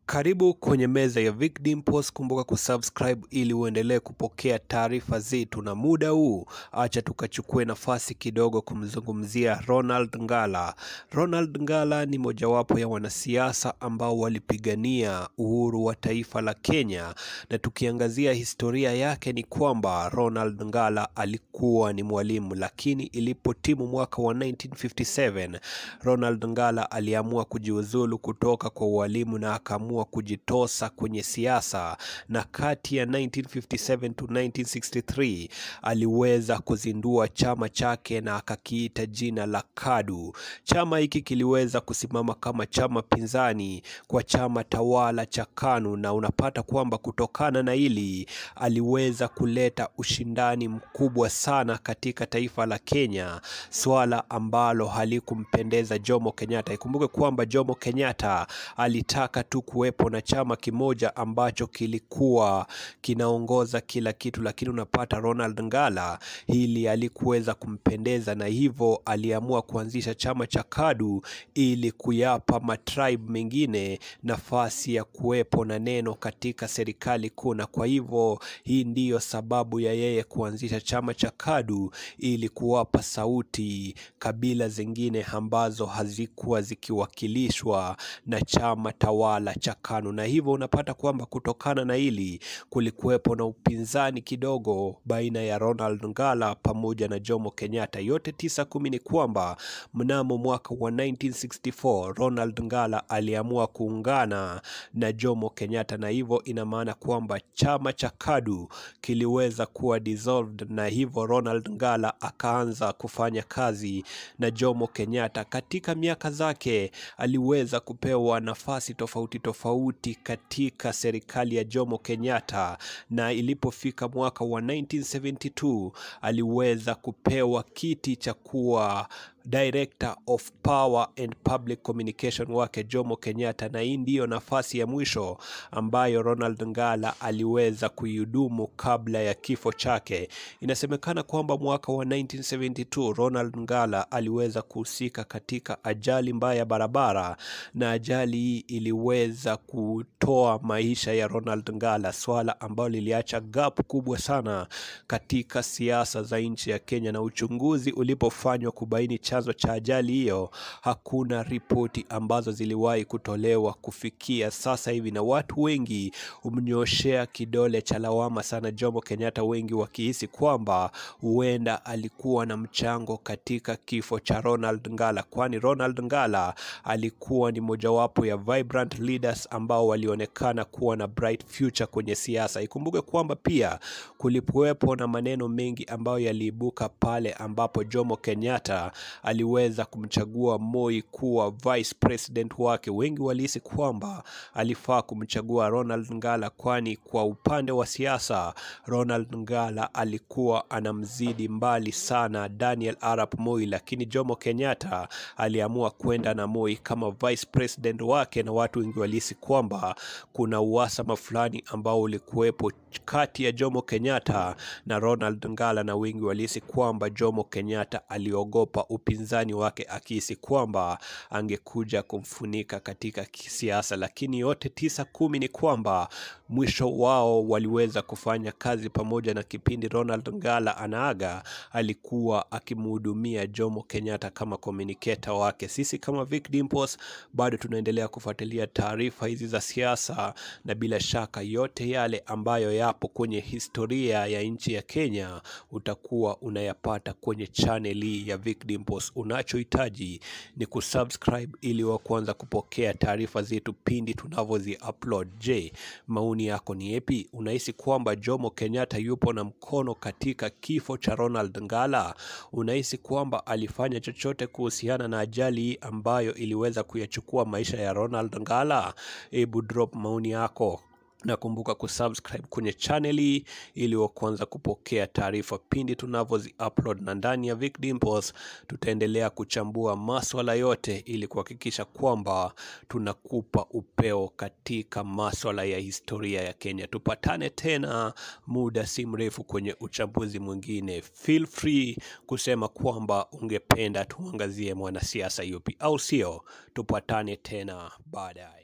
Karibu kwenye meza ya Vic Dimples. Kumbuka kusubscribe ili uendelee kupokea taarifa zetu, na muda huu acha tukachukue nafasi kidogo kumzungumzia Ronald Ngala. Ronald Ngala ni mojawapo ya wanasiasa ambao walipigania uhuru wa taifa la Kenya, na tukiangazia historia yake ni kwamba Ronald Ngala alikuwa ni mwalimu, lakini ilipotimu mwaka wa 1957 Ronald Ngala aliamua kujiuzulu kutoka kwa ualimu na akaamua kujitosa kwenye siasa, na kati ya 1957 to 1963 aliweza kuzindua chama chake na akakiita jina la KADU. Chama hiki kiliweza kusimama kama chama pinzani kwa chama tawala cha KANU, na unapata kwamba kutokana na hili aliweza kuleta ushindani mkubwa sana katika taifa la Kenya, swala ambalo halikumpendeza Jomo Kenyatta. Ikumbuke kwamba Jomo Kenyatta alitaka tu kuwepo na chama kimoja ambacho kilikuwa kinaongoza kila kitu, lakini unapata Ronald Ngala hili alikuweza kumpendeza, na hivyo aliamua kuanzisha chama cha KADU ili kuyapa matribe mengine nafasi ya kuwepo na neno katika serikali kuu, na kwa hivyo hii ndiyo sababu ya yeye kuanzisha chama cha KADU ili kuwapa sauti kabila zingine ambazo hazikuwa zikiwakilishwa na chama tawala cha KANU, na hivyo unapata kwamba kutokana na hili kulikuwepo na upinzani kidogo baina ya Ronald Ngala pamoja na Jomo Kenyatta. Yote tisa kumi ni kwamba mnamo mwaka wa 1964 Ronald Ngala aliamua kuungana na Jomo Kenyatta, na hivyo ina maana kwamba chama cha KADU kiliweza kuwa dissolved, na hivyo Ronald Ngala akaanza kufanya kazi na Jomo Kenyatta. Katika miaka zake aliweza kupewa nafasi tofauti tofauti katika serikali ya Jomo Kenyatta, na ilipofika mwaka wa 1972 aliweza kupewa kiti cha kuwa Director of Power and Public Communication wake Jomo Kenyatta, na hii ndiyo nafasi ya mwisho ambayo Ronald Ngala aliweza kuihudumu kabla ya kifo chake. Inasemekana kwamba mwaka wa 1972 Ronald Ngala aliweza kuhusika katika ajali mbaya ya barabara, na ajali hii iliweza kutoa maisha ya Ronald Ngala, swala ambalo liliacha gap kubwa sana katika siasa za nchi ya Kenya, na uchunguzi ulipofanywa kubaini chanzo cha ajali hiyo, hakuna ripoti ambazo ziliwahi kutolewa kufikia sasa hivi, na watu wengi humnyoshea kidole cha lawama sana Jomo Kenyatta, wengi wakihisi kwamba huenda alikuwa na mchango katika kifo cha Ronald Ngala, kwani Ronald Ngala alikuwa ni mojawapo ya vibrant leaders ambao walionekana kuwa na bright future kwenye siasa. Ikumbuke kwamba pia kulikuwepo na maneno mengi ambayo yaliibuka pale ambapo Jomo Kenyatta aliweza kumchagua Moi kuwa vice president wake. Wengi walihisi kwamba alifaa kumchagua Ronald Ngala, kwani kwa upande wa siasa Ronald Ngala alikuwa anamzidi mbali sana Daniel Arap Moi, lakini Jomo Kenyatta aliamua kwenda na Moi kama vice president wake, na watu wengi walihisi kwamba kuna uhasama fulani ambao ulikuwepo kati ya Jomo Kenyatta na Ronald Ngala, na wengi walihisi kwamba Jomo Kenyatta aliogopa upinzani wake akihisi kwamba angekuja kumfunika katika kisiasa, lakini yote tisa kumi ni kwamba mwisho wao waliweza kufanya kazi pamoja, na kipindi Ronald Ngala anaaga alikuwa akimhudumia Jomo Kenyatta kama communicator wake. Sisi kama Vic Dimples bado tunaendelea kufuatilia taarifa hizi za siasa, na bila shaka yote yale ambayo yapo kwenye historia ya nchi ya Kenya utakuwa unayapata kwenye channel hii ya Vic Dimples. Unachohitaji ni kusubscribe ili wa kwanza kupokea taarifa zetu pindi tunavyozi upload. Je, maoni yako ni yapi? Unahisi kwamba Jomo Kenyatta yupo na mkono katika kifo cha Ronald Ngala? Unahisi kwamba alifanya chochote kuhusiana na ajali hii ambayo iliweza kuyachukua maisha ya Ronald Ngala? Hebu drop maoni yako na kumbuka kusubscribe kwenye channel hii ili wa kwanza kupokea taarifa pindi tunavyozi upload, na ndani ya Vic Dimples tutaendelea kuchambua maswala yote ili kuhakikisha kwamba tunakupa upeo katika maswala ya historia ya Kenya. Tupatane tena muda si mrefu kwenye uchambuzi mwingine. Feel free kusema kwamba ungependa tuangazie mwanasiasa yupi, au sio? Tupatane tena baadaye.